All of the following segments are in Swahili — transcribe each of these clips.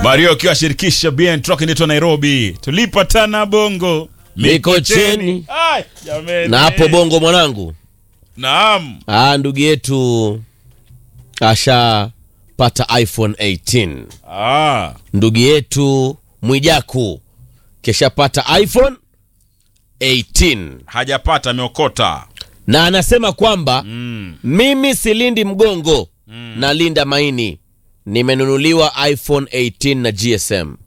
Mario akiwa shirikisha BN Truck inaitwa Nairobi. Tulipatana bongo Mikocheni. Ai, jameni. na hapo bongo mwanangu Naam. ah, ndugu yetu ashapata iphone 18 Ah, ndugu yetu mwijaku keshapata iphone 18 hajapata ameokota. na anasema kwamba Mm. mimi silindi mgongo nalinda maini nimenunuliwa iphone 18 na gsm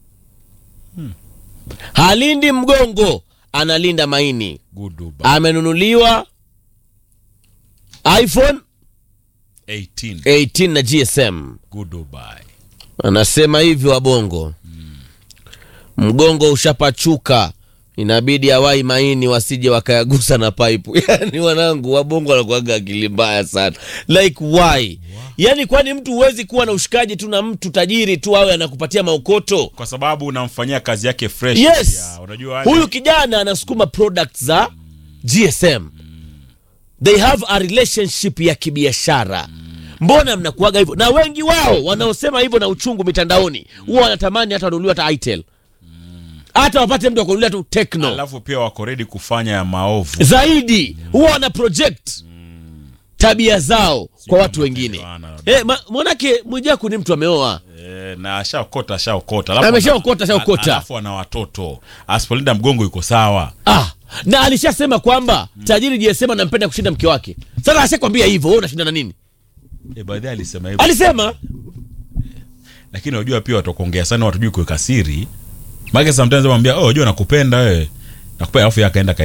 halindi mgongo analinda maini Good Dubai. amenunuliwa iphone 18. 18 na gsm Good Dubai. anasema hivyo wabongo mgongo ushapachuka inabidi awai maini wasije wakayagusa na paipu yani wanangu wabongo wanakuaga akili mbaya sana like why yani kwani mtu huwezi kuwa na ushikaji tu na mtu tajiri tu awe anakupatia maokoto Kwa sababu unamfanyia kazi yake fresh. yes pia. Unajua yani- huyu kijana anasukuma product za gsm they have a relationship ya kibiashara mbona mnakuaga hivyo na wengi wao wanaosema hivyo na uchungu mitandaoni huwa wanatamani hata wanunuliwa hata itel hata wapate mtu akunulia tu tekno Alafu pia wako ready kufanya ya maovu. zaidi huwa wana project tabia zao kwa watu wengine maelewano. eh, ma- mwanake mwijaku ni mtu ameoa Eh, na ashaokota ashaokota. Alafu Ameshaokota, ana- ashaokota. Alafu ana watoto. Asipolinda mgongo yuko sawa. ah, na alishasema kwamba tajiri gsm anampenda kushinda mke wake sasa ashakwambia hivyo wewe unashinda na nini Eh, baadhi alisema hivyo. alisema Lakini unajua pia watu kuongea sana watu juu kuweka siri. Maana sometimes wamwambia, "Oh, unajua nakupenda wewe." Nakupenda alafu yeye akaenda